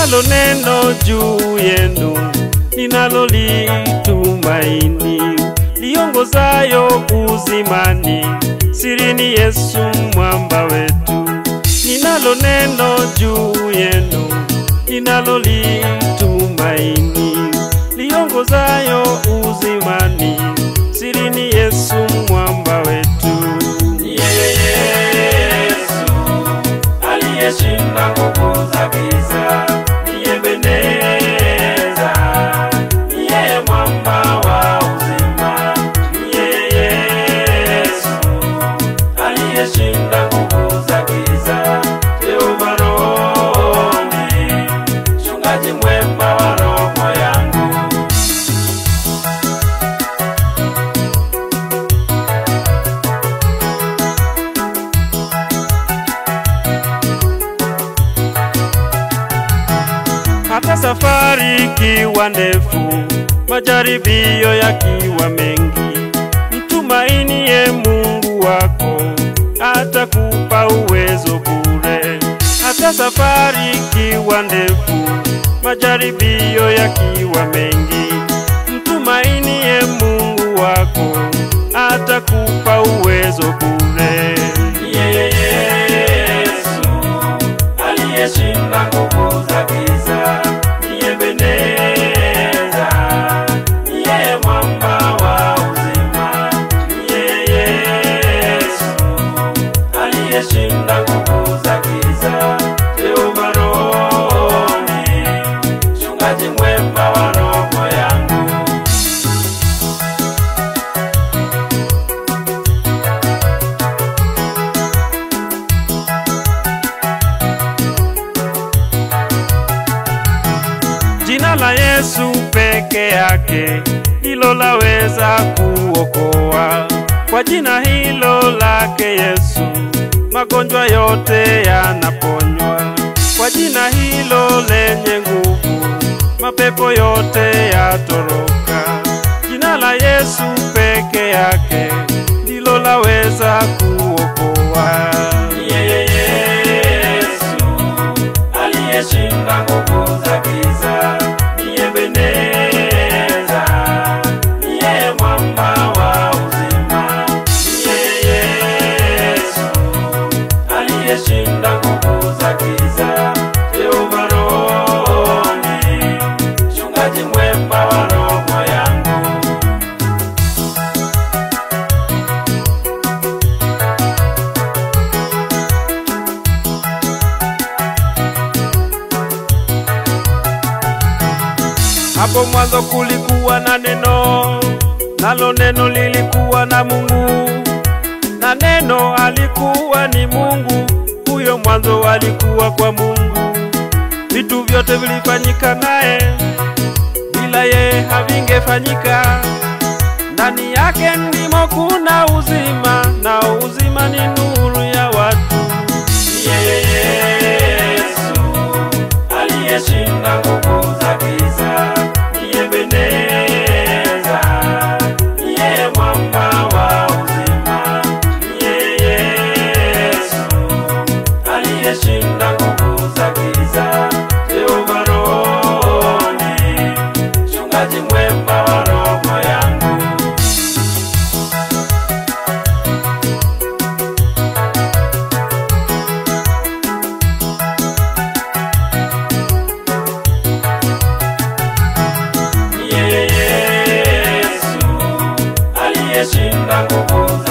ninalo neno juu yenu ninalolitumaini liongozayo uzimani, sirini Yesu mwamba wetu. Ninalo neno juu yenu ninalolitumaini liongozayo uzimani, sirini Yesu mwamba wetu. Yeye Yesu aliyeshinda nguvu za giza, niye Beneza, niye mwamba wa uzima. Niye Yesu aliyeshinda nguvu za giza, Jehova Rohoni, mchungaji mwema wa roho yangu. hata safari ikiwa ndefu, majaribio yakiwa mengi, mtumainie Mungu wako, atakupa uwezo bure. Hata safari ikiwa ndefu, majaribio yakiwa mengi, mtumainie Mungu wako, atakupa uwezo bure. Yeye Yesu aliyeshinda nguvu za giza, niye Beneza, niye mwamba wa uzima. Niye Yesu aliyeshinda nguvu za giza, Jehova Rohoni, mchungaji mwema wa roho yangu. Jina la Yesu peke yake ndilo laweza kuokoa. Kwa jina hilo lake Yesu magonjwa yote yanaponywa. Kwa jina hilo lenye nguvu mapepo yote yatoroka. Jina la Yesu peke yake ndilo laweza kuokoa. Yeye Yesu aliyeshinda nguvu za giza, niye Beneza, niye mwamba wa uzima. Niye Yesu aliyeshinda nguvu za giza, Jehova Rohoni, mchungaji mwema wa roho yangu. Hapo mwanzo kulikuwa na neno, nalo neno lilikuwa na Mungu, na neno alikuwa ni Mungu. Huyo mwanzo alikuwa kwa Mungu. Vitu vyote vilifanyika naye, bila yeye havingefanyika. Ndani yake ndimo kuna uzima, na uzima ni nuru ya watu. Yeye Yesu aliyeshinda nguvu za giza, niye Beneza, niye mwamba wa uzima. Niye Yesu aliyeshinda nguvu za giza, Jehova Rohoni, mchungaji mwema wa roho yangu. Yeye Yesu aliyeshinda nguvu